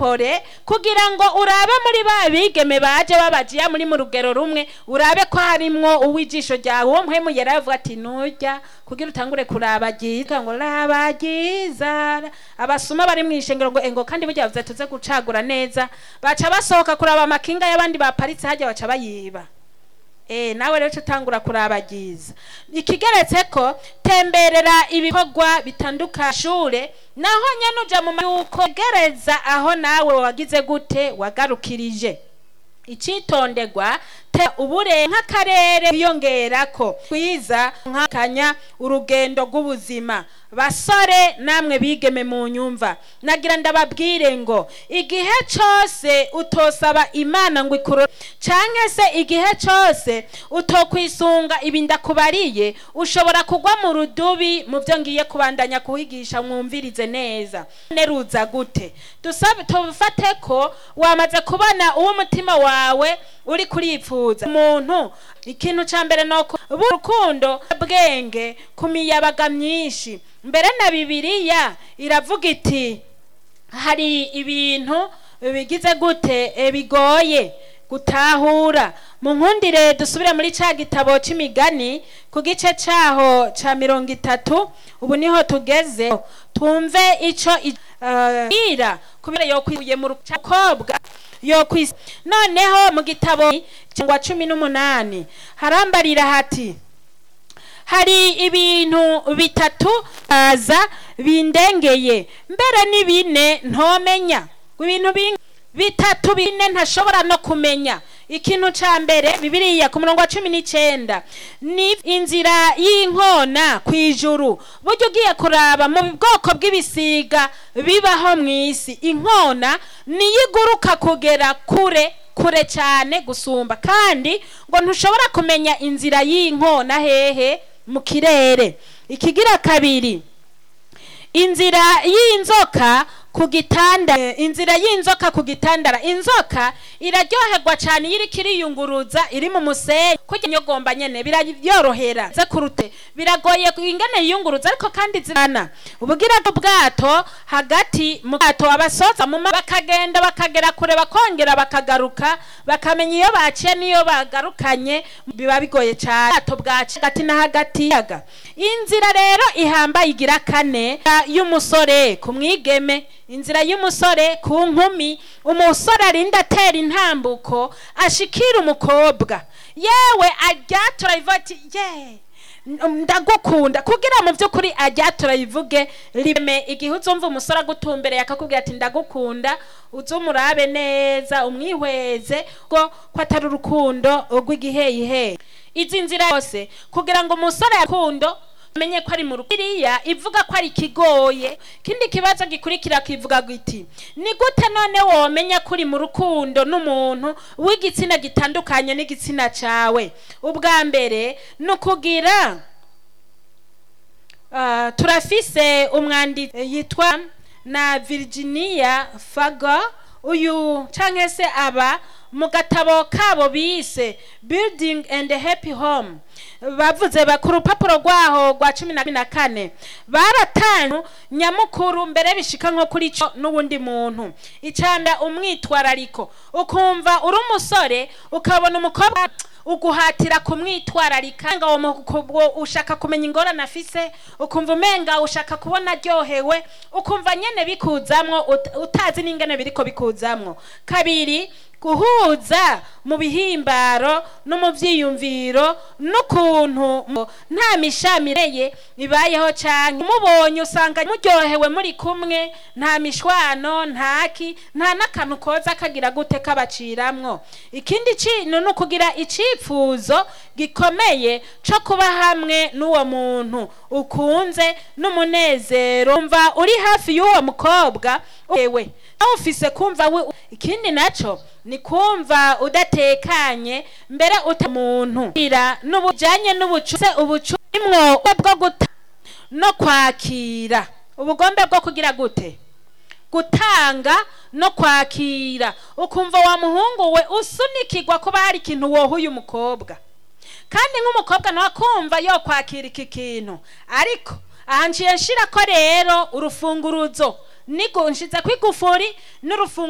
pore kugira ngo urabe muri ba bigeme baje babajiya muri mu rugero rumwe urabe ko harimwo uwijisho ryawe uwo mpwemu yaravuga ati nurya kugira utangure kuraba ryiza ngo raba ryiza abasuma bari mu ishengero ngo engo kandi burya bavuze tuze gucagura neza baca basohoka kuraba amakinga y'abandi baparitse hajya baca bayiba Eh, nawe rero utangura kuraba ryiza ikigeretse ko temberera ibikorwa bitandukanye shure naho nyene uja mu ma- yuko gereza aho nawe wagize gute wagarukirije icitonderwa te ubure nk'akarere wiyongerako kwiza nkakanya urugendo rw'ubuzima basore namwe bigeme mu nyumva nagira ndababwire ngo igihe cose utosaba imana ngo ikuro canke se igihe cose utokwisunga ibi ndakubariye ushobora kugwa mu rudubi mu byo ngiye kubandanya kuhigisha mwumvirize neza neruza gute dusabe tufate ko wamaze kubona uwo umutima wawe uri kuripfuza umuntu ikintu ca mbere noko urukundo bwenge ku miyabaga myinshi mbere na bibiliya iravuga iti hari ibintu bigize gute e, bigoye gutahura mu nkundire dusubire muri ca gitabo c'imigani ku gice caho ca mirongo itatu ubu niho tugeze twumve ico i- eh, ira kubera yokwiye mu rukobwa yokwis noneho mu gitabo cyangwa cumi n'umunani harambarira hati hari ibintu bitatu baza bindengeye mbere ni bine ntomenya ibintu bin- bitatu bine ntashobora no kumenya ikintu ca mbere bibiliya ku murongo wa cumi n'icenda ni inzira y'inkona ku ijuru burya ugiye kuraba mu bwoko bw'ibisiga bibaho mu isi inkona niyo iguruka kugera kure kure cyane gusumba kandi ngo ntushobora kumenya inzira y'inkona hehe mu kirere ikigira kabiri inzira y'inzoka ku gitanda inzira y'inzoka ku gitandara inzoka iraryoherwa cyane iyo iriko iriyunguruza iri mu musenyi kurya inyogomba nyene birabyorohera ze kurute biragoye ingene yiyunguruza ariko kandi zirana ubugira bwato hagati mu bwato abasoza mu ma- bakagenda bakagera kure bakongera bakagaruka bakamenya iyo baciye n'iyo bagarukanye biba bigoye cyane ubwato bwaciye hagati na hagati yaga inzira rero ihambaye igira kane y'umusore ku mwigeme inzira y'umusore ku nkumi umusore arinda atera intambuko ashikira umukobwa yewe aryatura ivuga ati ye ndagukunda kugira mu by'ukuri aryatura ivuge rime igihe uzumva umusore agutumbereye akakubwira ati ndagukunda uze umurabe neza umwihweze ko ko atari urukundo rw'igiheyiheyi izi nzira yose kugira ngo umusore yakundo amenye ko ari mu rukiriya ivuga ko ari kigoye kindi kibazo gikurikira kivuga giti ni gute none womenya ko uri mu rukundo n'umuntu w'igitsina gitandukanye n'igitsina cawe ubwa mbere ni ukugira Ah, turafise umwanditsi yitwa na Virginia Fago uyu canke se aba mu gatabo kabo bise building and happy home bavuze ba- ku rupapuro rwaho rwa cumi na na kane baratanu nyamukuru mbere bishika nko kuri co n'uwundi muntu icanda umwitwarariko ukumva uri umusore ukabona umukobwa uguhatira kumwitwararika nga uwo mukobwa ushaka kumenya ingorane afise ukumva umenga ushaka kubona aryohewe ukumva nyene bikuzamwo ut- utazi n'ingene biriko bikuzamwo kabiri guhuza mu bihimbaro no mu vyiyumviro n'ukuntu mu- nta mishamireye ibayeho canke umubonye usanga muryohewe muri kumwe nta mishwano ntaki nta n'akantu koza kagira gute kabaciramwo ikindi kintu ni ukugira icipfuzo gikomeye co kuba hamwe n'uwo muntu ukunze n'umunezero umva uri hafi y'uwo mukobwa ewe nawe ufise kumva we ikindi naco ni kumva udatekanye mbere uta muntu ira n'ubujanye n'ubucuze ubucumwo bwo guta no kwakira ubugombe bwo kugira gute gutanga no kwakira ukumva wa muhungu we usunikirwa kuba hari ikintu wohuye umukobwa kandi nk'umukobwa nawe akumva yo kwakira iki kintu ariko aha nciye nshira ko rero urufunguruzo nigo nshize kwigufuri n'urufunguruzo